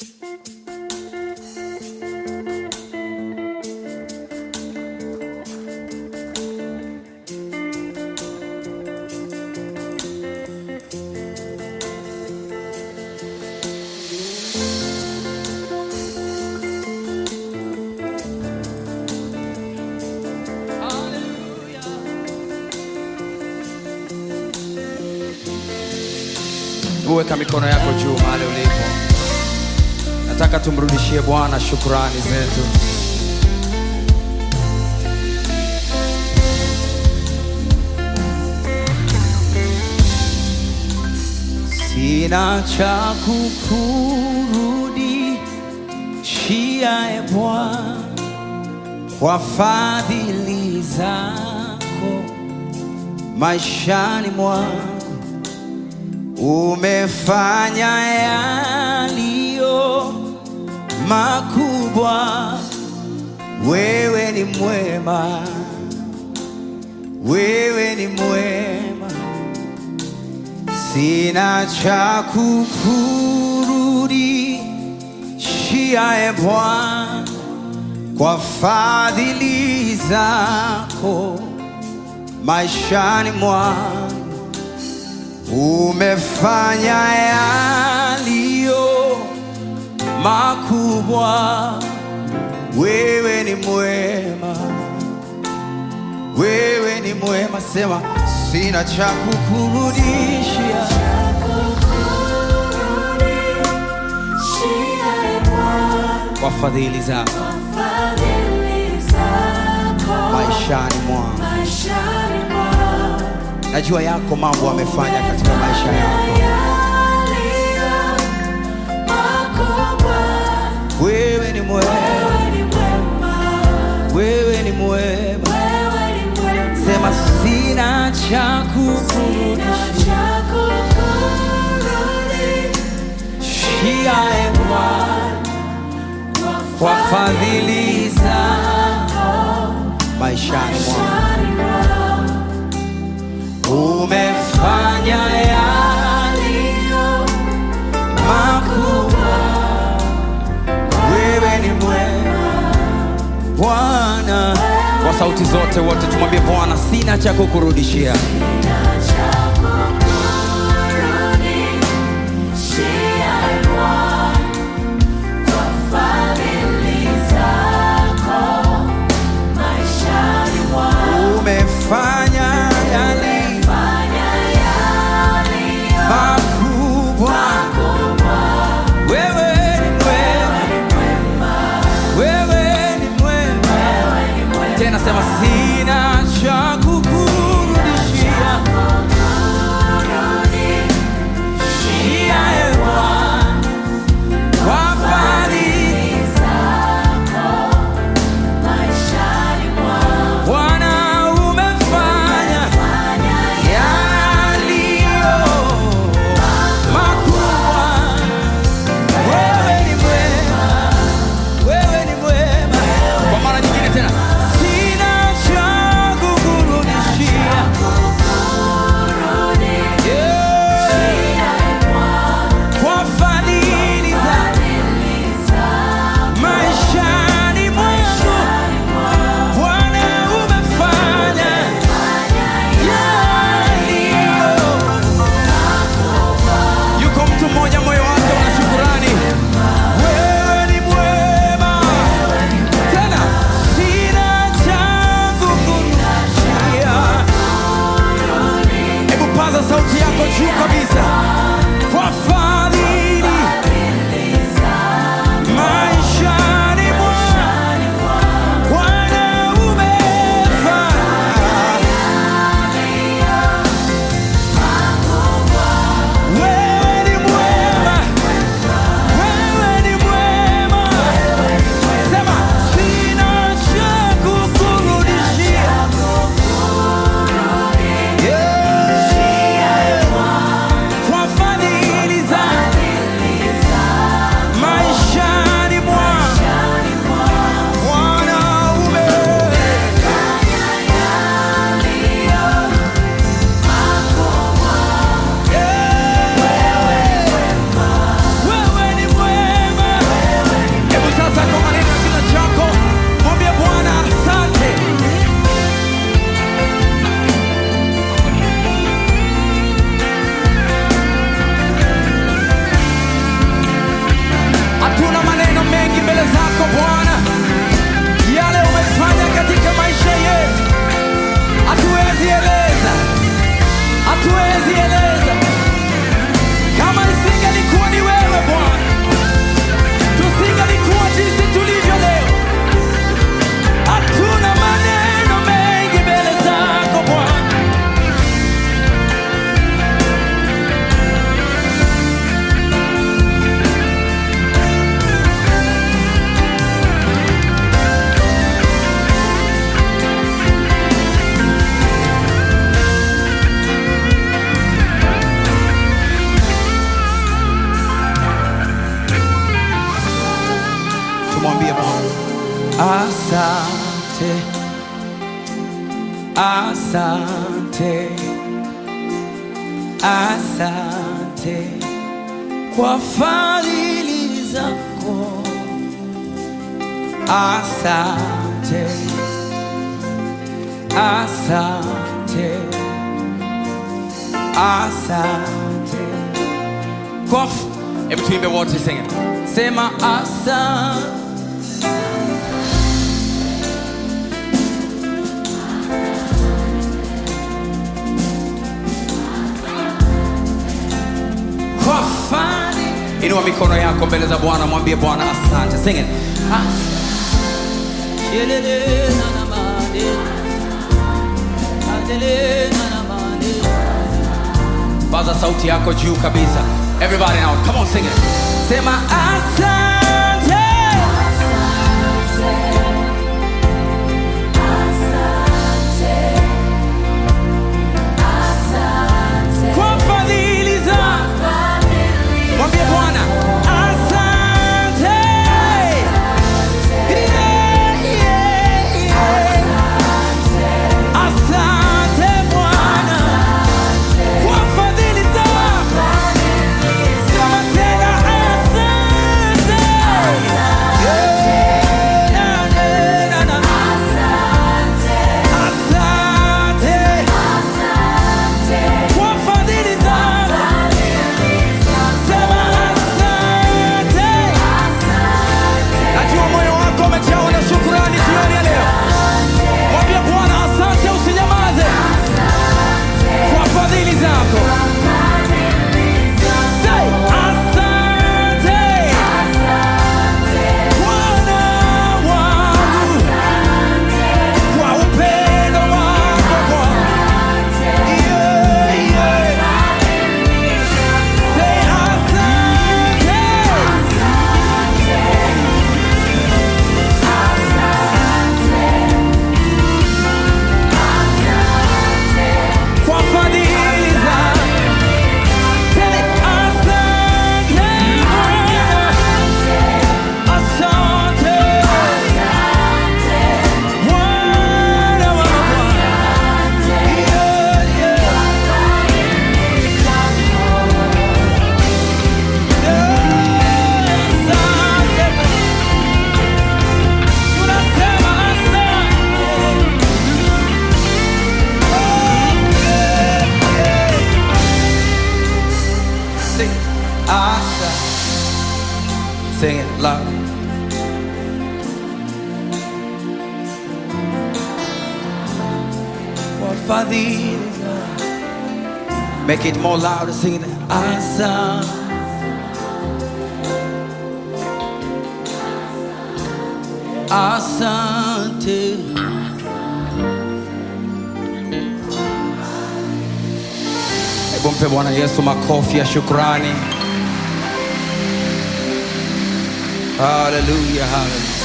Weka mikono yako juu mahali ulipo. Nataka tumrudishie Bwana shukrani zetu. Sina cha kukurudishia e Bwana kwa fadhili zako maishani mwangu umefanya yaliyo makubwa. Wewe ni mwema, wewe ni mwema, sina cha kukurudishia e Bwana kwa fadhili zako maishani mwangu umefanya yaliyo makubwa. Wewe ni mwema, wewe ni mwema. Sema sina cha kukurudishia, kwa fadhili zako maishani mwangu. Najua yako mambo amefanya katika maisha yako. Wewe ni mwema, wewe ni mwema. Sema sina cha kukurudishia e Bwana kwa fadhili zako maishani mwangu umefanya yaliyo makubwa. Wewe ni mwema Bwana. Kwa sauti zote wote tumwambie Bwana, sina cha kukurudishia. Umefanya yaliyo makubwa. Wewe ni mwema, wewe ni mwema. Tena sema sina cha kukurudishia. Shia e Bwana, kwa fadhili Bwana umefanya yaliyo makubwa. Wewe ni mwema, wewe ni mwema. Kwa mara nyingine tena, sina cha kukurudishia. Yeah. Kwa fadhili zako maishani mwangu Bwana umefanya yaliyo. Yuko mtu mmoja moyo wake una shukurani. Wewe ni mwema. Tena sina cha kukurudishia. Hebu paza sauti yako juu kabisa. Kwa fadhili maishani mwangu Bwana umefanya wewe ni mwema, wewe ni mwema. Sema sina cha kukurudishia. Yeah. Asante, asante, asante kwa fadhili zako. Asante, asante, asante kwa f- Hebu tuimbe wote sing it. Sema asante. kwa fani. Inua mikono yako mbele za Bwana, mwambie Bwana asante. Sing it. Asante. Shelele na na mane. Adele na na mane. Paza sauti yako juu kabisa. Everybody now, come on sing it. Sema asante. Kwa fadhili zako. Mwambie Bwana asante. Yeah, yeah, yeah. Asante Bwana kwa fadhili zako. Sema tena asante. Yeah, na, na, na, na. Asante kwa fadhili zako. Sema asante. Najua moyo wako umejawa na shukrani jioni ya leo. Mwambie Bwana asante, usinyamaze kwa fadhili zako. Say, asante Bwana wangu kwa upendo wako Bwana. Yeah, yeah. Say, asante. kwa fadhili zako. Tele asante Bwana. Asante Bwana wa mabwana. Yeah, yeah. Yeah, asante. Tunasema asante. Sing Asha. Sing it loud. Kwa fadhili zako. Make it more louder, sing it. Asa. Asante. Hebu mpe Bwana Yesu makofi ya shukrani. Hallelujah, hallelujah.